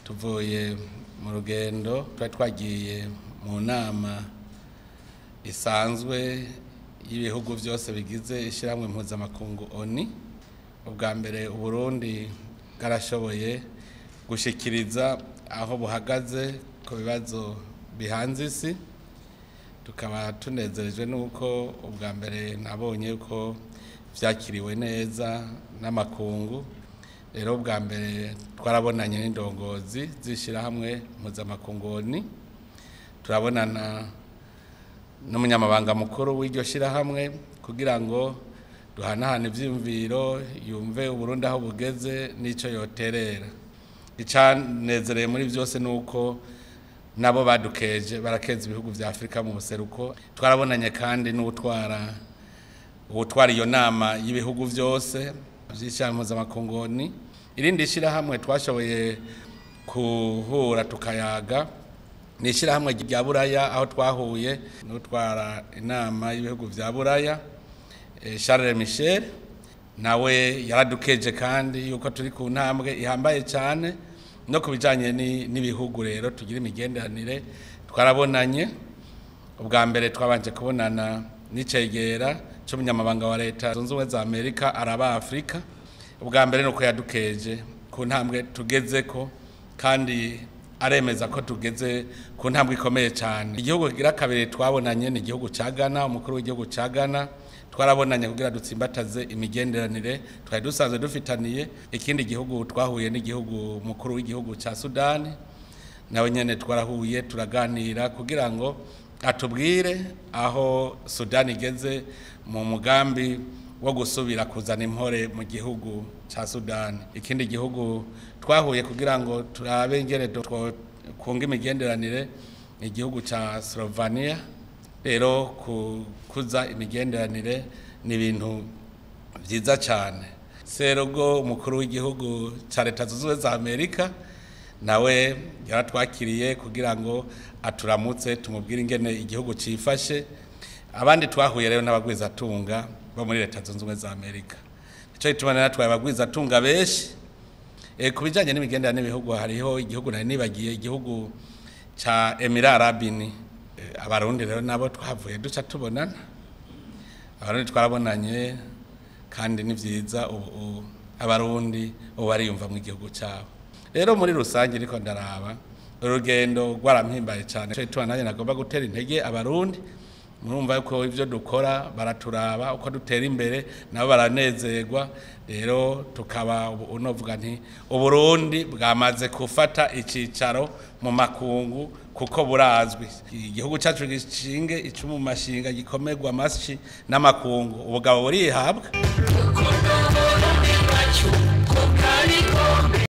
tuvuye mu rugendo twari twagiye mu nama isanzwe y'ibihugu byose bigize ishyirahamwe mpuzamakungu oni ubwa mbere uburundi bwarashoboye gushyikiriza aho buhagaze ku bibazo bihanze isi tukaba tunezerejwe n'uko ubwa mbere nabonye ko byakiriwe neza n'amakungu rero ubwa mbere twarabonanye n'indongozi z'ishyirahamwe mpuzamakungu oni turabonana n'umunyamabanga mukuru w'iryo shyirahamwe kugira ngo duhanahane ibyiyumviro yumve uburundi aho bugeze n'icyo yoterera icyanezereye muri byose ni uko nabo badukeje barakeza ibihugu bya afurika mu buseruko twarabonanye kandi n'utwara utwara iyo nama y'ibihugu byose by'ishyirahamwe mpuzamakungu irindi shyirahamwe twashoboye guhura tukayaga ni ishyirahamwe rya buraya aho twahuye n'utwara inama y'ibihugu bya buraya Charles Michel nawe yaradukeje kandi yuko turi ku ntambwe ihambaye cyane no ku bijyanye n'ibihugu rero tugira imigenderanire twarabonanye ubwa mbere twabanje kubonana n'icegera cy'umunyamabanga wa leta zunze ubumwe za amerika araba afurika ubwa mbere ni uko yadukeje ku ntambwe tugeze ko kandi aremeza ko tugeze ku ntambwe ikomeye cyane igihugu kigira kabiri twabonanye ni igihugu cya Ghana umukuru w'igihugu cya Ghana twarabonanye kugira dutsimbataze imigenderanire twari dusanzwe dufitaniye ikindi gihugu twahuye n'igihugu mukuru w'igihugu cya Sudani nawe nyine twarahuye turaganira kugira ngo atubwire aho Sudani igeze mu mugambi wo gusubira kuzana impore mu gihugu cya Sudani ikindi gihugu twahuye kugira ngo turabe ingene kunga imigenderanire igihugu cya Slovenia rero kuza imigenderanire ni ibintu byiza cyane serubwo umukuru w'igihugu cya leta zunze ubumwe za amerika nawe yaratwakiriye kugira ngo aturamutse tumubwire ingene igihugu cyifashe abandi twahuye rero n'abagwizatunga bo muri leta zunze ubumwe za amerika icyo gituma natwaye abagwizatunga benshi ku bijyanye n'imigenderanire n'ibihugu hariho igihugu nari nibagiye igihugu cya emirarabini abarundi rero nabo twavuye duca tubonana abarundi twarabonanye kandi ni byiza ubu abarundi ubu bariyumva mu gihugu cyabo rero muri rusange ariko ndaraba urugendo rwarampimbaye cyane icyo gituma nanjye nagomba gutera intege abarundi murumva ko ibyo dukora baraturaba uko dutera imbere nabo baranezerwa rero tukaba unovuga nti uburundi bwamaze gufata icyicaro mu makungu kuko burazwi igihugu cyacu gishinge icumu mashinga gikomerwa amashyi n'amakungu ubugabo burihabwa